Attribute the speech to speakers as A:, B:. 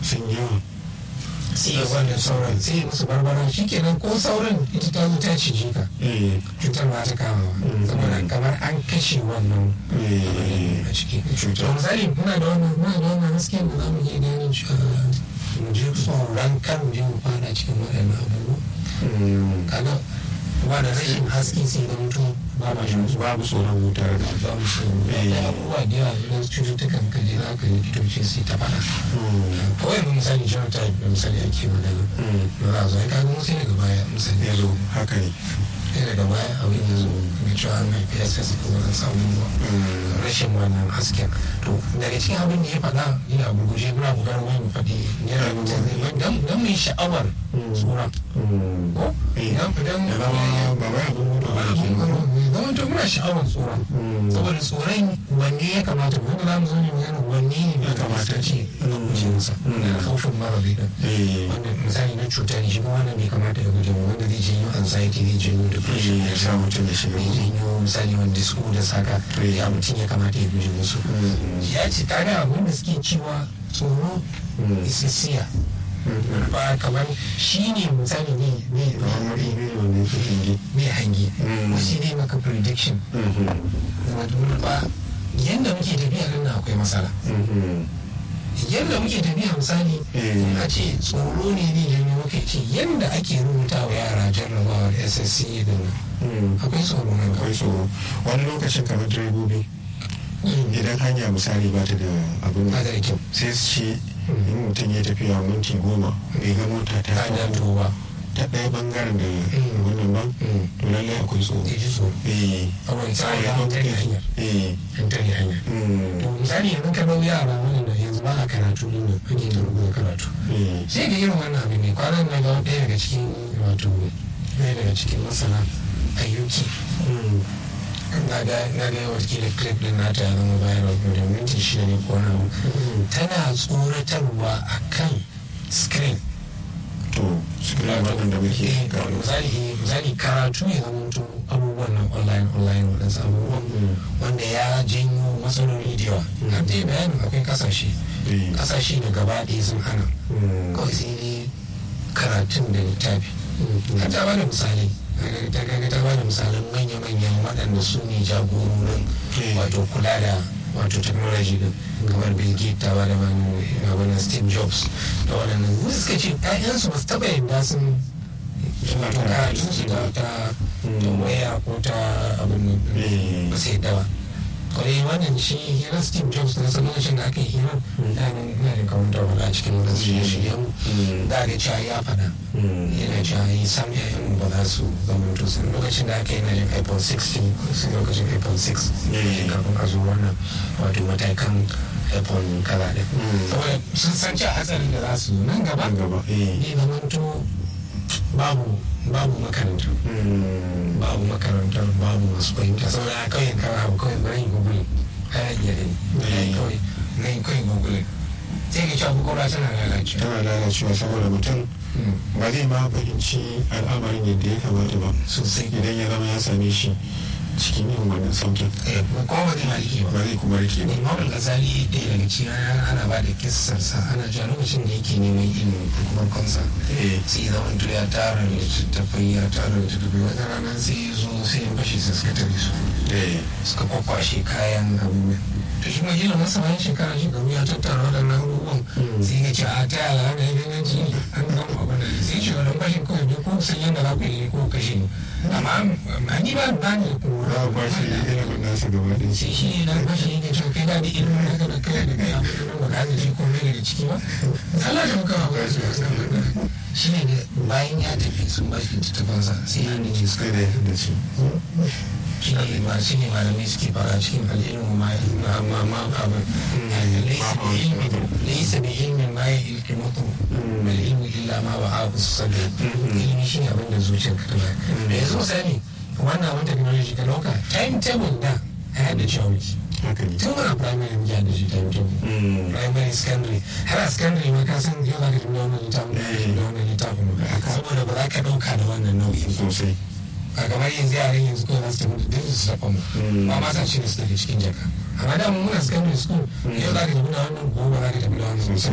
A: sun yawa
B: sai wannan sauran sai musu barbara shikenan ko sauran ita ta zo ta cije ka
A: eh
B: cutar ba ta kama ba saboda kamar an kashe wannan
A: eh
B: a ciki
A: Cutar.
B: to misali muna da wannan muna da wannan hasken da za mu iya gane cewa mu je tsoron kar mu je mu fada cikin waɗannan abubuwa
A: mm,
B: kaga ba da rashin haske sai da mutum ba ma shi musu
A: babu tsoron wutar da
B: ba mu so da abubuwa da yawa idan cututtukan ka je za ka yi likitoci sai ta faɗa
A: Mm,
B: kawai yanzu misali genotype da misali ake magana
A: mm,
B: da za a zo ya kaga mu sai daga baya misali
A: ya zo haka ne
B: sai daga baya abin ya zo ga cewa an haifi ya sai suka wurin samun ruwa
A: Mm,
B: rashin wannan hasken to daga cikin abin da ya faɗa yana gurguje muna bugar wani mu faɗi yana mutum zai mai dan dan mu yi sha'awar tsoron
A: mm.
B: ko
A: Eh,
B: idan idan
A: ya zama ba wai abin gudu
B: ba
A: ba
B: abin
A: ke
B: gano ne zama to muna sha'awar tsoron
A: Mm.
B: saboda tsoron wanne ya kamata mu wanda za mu zo ne magana wanne ne
A: Ya kamata.
B: ce a guje masa
A: Mm.
B: da kaufin mara bai dan
A: eh
B: wanda misali na cuta ne shi kuma wannan bai kamata ya guje mu wanda zai janyo anxiety zai janyo depression
A: eh, ya sa mutum ya shiga
B: zai janyo misali wanda su da saka
A: Eh.
B: ya mutum ya kamata ya guje musu
A: Mm,
B: ya ce kaga abin da suke cewa tsoro
A: Mm.
B: isisiya
A: mm,
B: ba kamar shi ne misali ne ne
A: kamar
B: ne
A: ido ne ke hangi
B: ne hangi
A: Mm.
B: ko shi ne maka prediction
A: Mhm,
B: wato ba yadda muke tafiya nan akwai matsala
A: mhm,
B: yadda muke tafiya misali
A: Eh.
B: a ce tsoro ne ne janyo muka ce yadda ake rubuta wa yara jarrabawar ssc din nan
A: mm.
B: akwai tsoro nan
A: akwai tsoro wani lokacin kamar direbobi
B: kawai
A: idan hanya misali ba ta da abin
B: ba da kyau
A: sai su ce in mutum ya tafiya minti goma bai ga mota ta
B: ta da
A: kawo
B: towa
A: ta ɗaya bangaren da
B: Mm.
A: wannan ba
B: Mm.
A: to lallai akwai tsoro
B: zai ji tsoro
A: eh
B: akwai tsari
A: ya
B: an
A: hau
B: tare hanyar
A: eh
B: an tare hanyar
A: mm,
B: to misali yanzu ka dau yara wanda yanzu ba a karatu din nan ake ta rubuta karatu
A: eh
B: sai ga irin wannan abin ne kwanan na ga ɗaya daga cikin wato ɗaya daga cikin masana ayyuki
A: mm,
B: na ga na ga wakilin clip din nata ya zama bayan da minti shida ne ko na tana tsoratarwa akan screen
A: to su kira waɗanda muke
B: Eh,
A: gano
B: misali misali karatu ya zama to abubuwan nan online online waɗansu abubuwan
A: Mm.
B: wanda ya janyo matsaloli da yawa har dai bayanin akwai kasashe
A: Eh.
B: kasashe da gaba ɗaya sun hana
A: Mm.
B: kawai sai dai karatun da littafi har ta bada misali ta kaga ta bada misalan manya-manyan waɗanda su ne jagororin
A: Eh.
B: wato kula da wato technology din kamar bill gates ta bada maganin steve jobs da waɗannan wasu suka ce ƴaƴansu ba su taɓa yadda sun
A: Suna
B: wato
A: karatu
B: karatun su da ta
A: Mm.
B: ta waya ko ta abin nan
A: Eh.
B: ba su yadda ba kwarai wannan shi hirar steve jobs na san lokacin da aka yi hirar da ina da kawunta wala a cikin wadansu shirye-shiryen
A: Mm.
B: da ga cewa ya faɗa
A: Mm.
B: yana cewa yi sam yayan ba za su zama to sun lokacin da aka yi na jin iphone 16 sun lokacin iphone 6
A: Yeah.
B: kafin a zo wannan wato matakan iphone kaza ɗin
A: Mm.
B: saboda sun san cewa hatsarin da za su zo nan gaba
A: Nan gaba eh
B: ne zama to babu babu makaranta
A: Mm.
B: babu makarantar babu masu fahimta saboda a kawai kawai abu kawai bari google ana iya gani
A: Eh.
B: kawai na yi kawai google sai ka cewa kwakwalwa tana lalacewa
A: tana lalacewa saboda mutum
B: Mm.
A: ba zai ma fahimci al'amarin yadda ya kamata ba
B: sosai
A: idan ya zama ya same shi cikin yin wannan saukin
B: eh kuma ba zai maliki ba
A: ba zai kuma rike ba
B: Imam al-Ghazali ɗaya daga cikin ana ba da kissarsa ana cewa lokacin da yake neman ilimi ko kuma kansa
A: eh
B: sai zama to ya tara littattafai ya tara littattafai wata rana sai ya zo sai ya fashe sai suka tare su
A: eh
B: suka kwakwashe kayan abin nan to shi mai ilimin sa bayan shekara shekaru ya tattara waɗannan abubuwan sai ya ce a ta yala da ya na ji an gama abin da sai ce wannan fashin kawai bai ko san yadda za ku yi ko kashe ni amma amma ni ba ba ni da kuma
A: za a kwashe ilimin nasa gaba ɗaya
B: sai shi ne dan fashi yake cewa kai da da ilimin haka da kai da kai abu da ba ka ji komai daga ciki ba Allah da muka ba su shi ne da bayan ya tafi sun ba shi littattafansa sai ya ne suka
A: sai da ya da shi
B: shi ne ma shi ne malamai suke fara cikin al'ilmu ma ma ma ma abu laysa bi ilmin ma ya ilki mutu bal ilmu illa ma wa abu sadri ilimi shi ne abin da zuciyar ka tana da yanzu misali wannan abin technology ka dauka timetable da a yadda cewa wiki
A: haka ne
B: tun muna primary muke yadda shi timetable
A: Mm.
B: primary secondary har a secondary ma ka san yau za ka tafi da wannan littafin da wannan littafin ba saboda ba za ka dauka da wannan nau'in ba
A: sosai
B: a kamar yanzu yaran yanzu kawai za su tafi da su tafa mu ba ma san shi ne su tafi cikin jaka amma da mu muna secondary school yau za ka tafi da wannan gobe za ka tafi da wannan
A: sosai